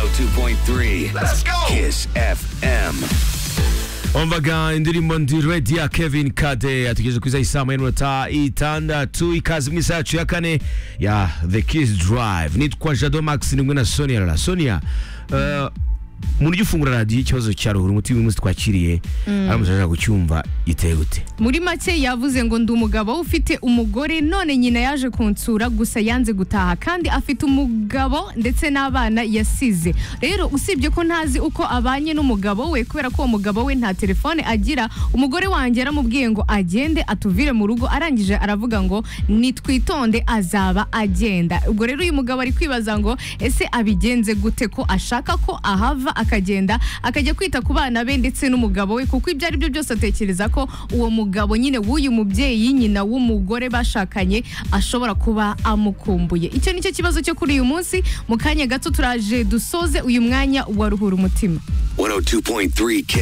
102.3. Let's go. Kiss FM. umvaga indirimbo ndi redi ya kevin kade yatugeze ku isaha isaha y'iminota itandatu ikaze mu isaha yacu ya kane ya the kiss drive nitwa jado max nimwe na sonia rara sonia eh, mu buryo ufungura radiyo ikibazo cya ruhura umuti uyu munsi twakiriye aramutse ashaka kucyumva giteye gute muri make yavuze ngo ndi umugabo ufite umugore none nyina yaje kunsura gusa yanze gutaha kandi afite umugabo ndetse n'abana yasize rero usibye ko ntazi uko abanye n'umugabo we kubera ko uwo mugabo we nta telefone agira umugore wanjye yaramubwiye ngo agende atuvire mu rugo arangije aravuga ngo nitwitonde azaba agenda ubwo rero uyu mugabo ari kwibaza ngo ese abigenze gute ko ashaka ko ahava akagenda akajya kwita ku bana be ndetse n'umugabo we kuko ibyo ari byo byose atekereza ko uwo mugabo nyine w'uyu mubyeyi nyina w'umugore bashakanye ashobora kuba amukumbuye icyo nicyo kibazo cyo kuri uyu munsi mu kanya gato turaje dusoze uyu mwanya wa ruhura umutima 102.3 Kiss